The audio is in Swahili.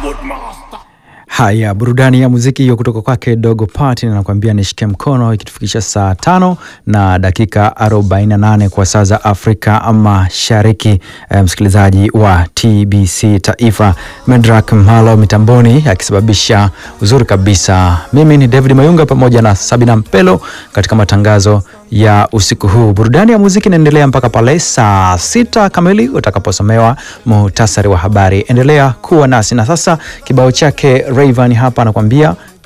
Haya, burudani ya muziki hiyo kutoka kwake Dogo Party anakuambia nishike mkono, ikitufikisha saa tano na dakika 48 kwa saa za Afrika Mashariki. Eh, msikilizaji wa TBC Taifa, Medrak Mhalo mitamboni akisababisha uzuri kabisa. Mimi ni David Mayunga pamoja na Sabina Mpelo katika matangazo ya usiku huu. Burudani ya muziki inaendelea mpaka pale saa sita kamili utakaposomewa muhtasari wa habari. Endelea kuwa nasi, na sasa kibao chake Rayvan hapa anakuambia